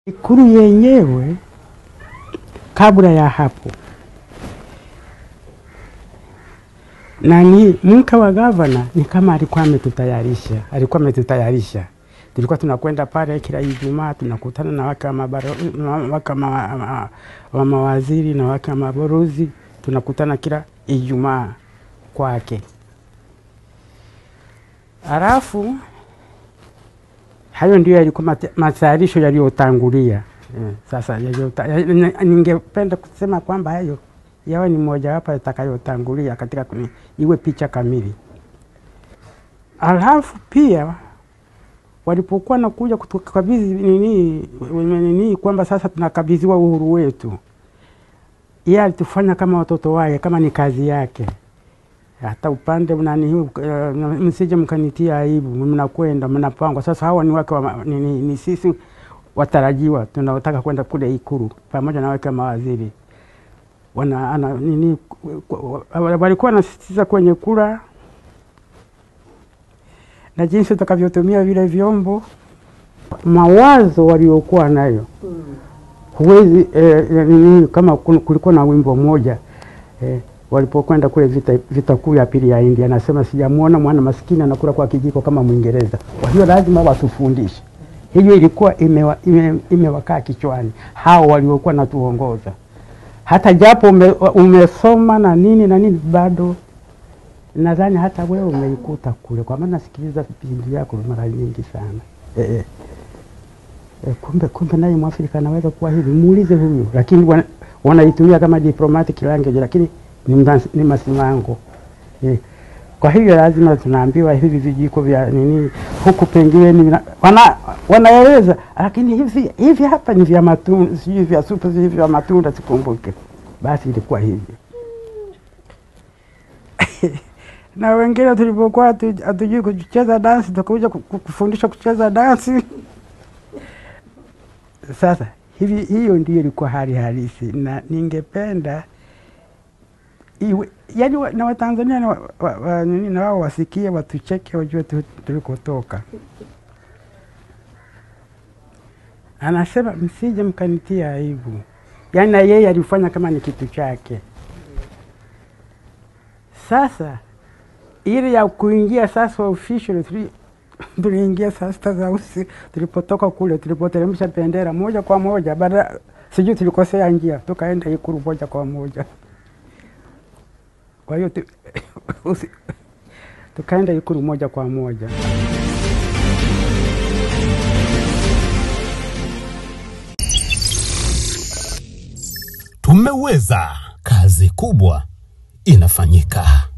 Ikulu yenyewe kabla ya hapo nani mke wa gavana ni kama alikuwa ametutayarisha, alikuwa ametutayarisha. Tulikuwa tunakwenda pale kila Ijumaa, tunakutana na wake wa mabaro- na wake wa ma- ma- wa mawaziri na wake wa mabalozi, tunakutana kila Ijumaa kwake. Halafu hayo ndio yalikuwa mata- matayarisho yaliyotangulia. Eh, Sasa yaliyota- ya- ni- ningependa kusema kwamba hayo yawe ni mojawapo yatakayotangulia katika kuni, iwe picha kamili. Alafu pia walipokuwa nakuja kutukabidhi nini nini kwamba sasa tunakabidhiwa uhuru wetu, yeye alitufanya kama watoto wake, kama ni kazi yake. Hata upande nani huu, eh, msije mkanitia aibu, mnakwenda mnapangwa. Sasa hawa ni wake wa, ma- ni, ni, ni sisi watarajiwa tunaotaka kwenda kule Ikulu pamoja na wake wa mawaziri wana ana, nini ku- ku- walikuwa wanasisitiza kwenye kura na jinsi tutakavyotumia vile vyombo, mawazo waliokuwa nayo huwezi eh, nini, kama kun- kulikuwa na wimbo mmoja eh, walipokwenda kule vita, vita kuu ya pili ya India, anasema sijamwona mwana maskini anakula kwa kijiko kama Mwingereza. Kwa hiyo lazima watufundishe. Hiyo ilikuwa imewa, ime, imewakaa kichwani hao waliokuwa natuongoza hata japo ume, umesoma na nini na nini bado nadhani hata wewe umeikuta kule, kwa maana nasikiliza vipindi vyako mara nyingi sana eh, eh. Eh, kumbe kumbe naye Mwafrika anaweza kuwa hivi, muulize huyu, lakini wana- wanaitumia kama diplomatic language, lakini ni, mas, ni masimango eh. Kwa hivyo lazima tunaambiwa hivi vijiko vya nini huku pengine ni vina- wana, wanaeleza lakini hivi hivi hapa ni vya matunda, sijui vya supu, sijui vya matunda, sikumbuke. Basi ilikuwa hivyo na wengine tulipokuwa hatu- hatujui kucheza dansi, tukakuja ku- ku- kufundishwa kucheza dansi. Sasa hivi, hiyo ndio ilikuwa hali halisi, na ningependa iwe yani wa, na Watanzania na, wa, wa, wa, nini, na wao wasikie, watucheke, wajue tu- tulikotoka. Anasema msije mkanitia aibu, yaani na yeye alifanya kama ni kitu chake. Sasa ile ya kuingia sasa official tuli- tuliingia saa sita za usiku tulipotoka kule, tulipoteremsha bendera moja kwa moja, baada sijui tulikosea njia, tukaenda Ikulu moja kwa moja. Kwa hiyo tu, usi- tukaenda Ikulu moja kwa moja. Tumeweza, kazi kubwa inafanyika.